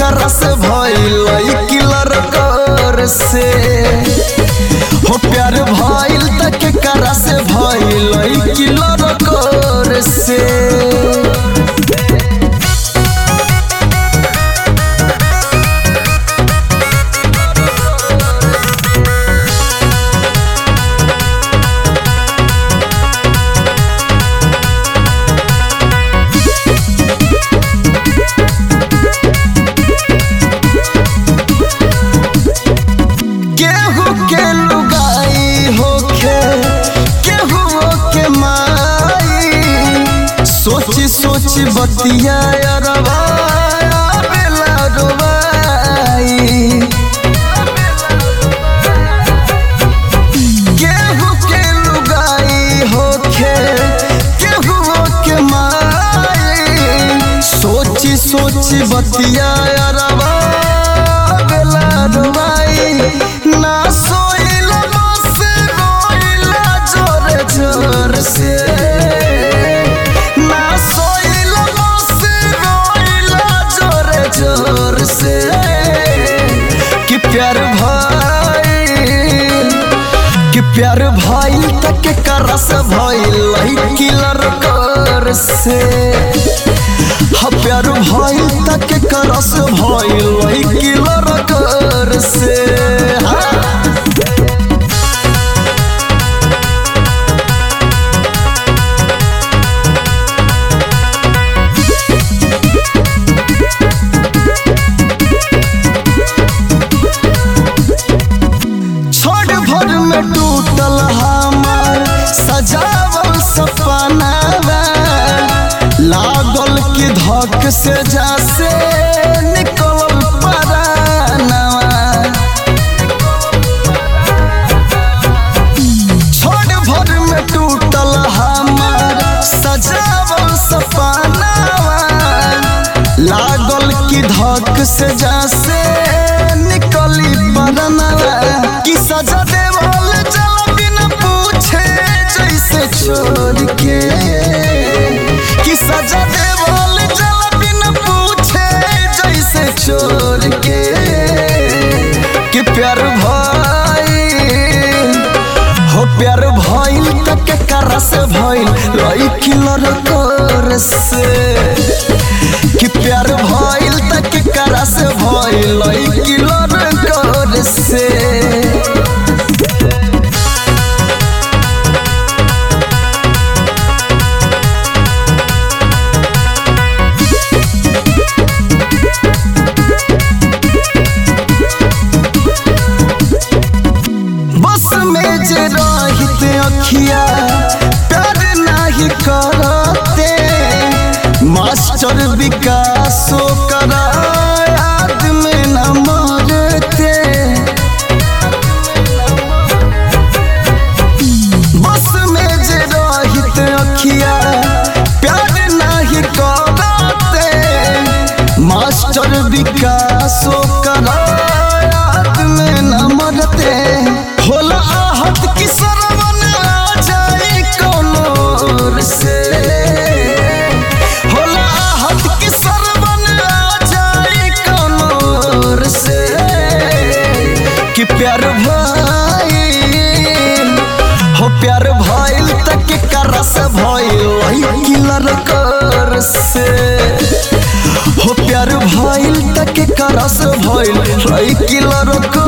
करा से भइल किलर कर से हो प्यार भइल त के करा से भइल किलर कर से केहू के लुगाई होखे केहू के माई सोची सोची बतिया अरबा बेला रुबाई केहू के लुगाई होखे केहू के माई सोची सोची बतिया अरबा बेला रुबाई ना सोइल बस रोइला जोर जोर से ना सोइल बस रोइला जोर जोर से कि प्यार भाई कि प्यार भाई तक करस भइल किलर कर से हा प्यार भाई तक करस भइल किलर कर से हाँ। छोड़ भर में टूटल हमार सजावल सपना लागल की धक से जासे निकल परानवा छोड़ भर में टूटल हमार सजावल सपना लागल की धक से जासे निकली परनवा कि सजा देवल जल बिना पूछे जैसे छोड़ के कि सजा देवल जल बिना पूछे जैसे छोड़ के कि प्यार भाई हो प्यार भइल तक करस भइल लइकी लड़कर से कि प्यार भइल तक करस भइल लइकी लड़कर से बस में जे रहित अखिया प्यार नाही करते मास्टर विकासो करा याद में न मरते बस में जे रहित अखिया प्यार नाही करते मास्टर विकासो करा याद में न मरते होला आहत की सरवन आ जाए कौनोर से होला आहत की सरवन आ जाए कौनोर से कि प्यार भाई हो प्यार भइल तक करस भइल किलर कर से हो प्यार भइल तक करस भइल किलर कर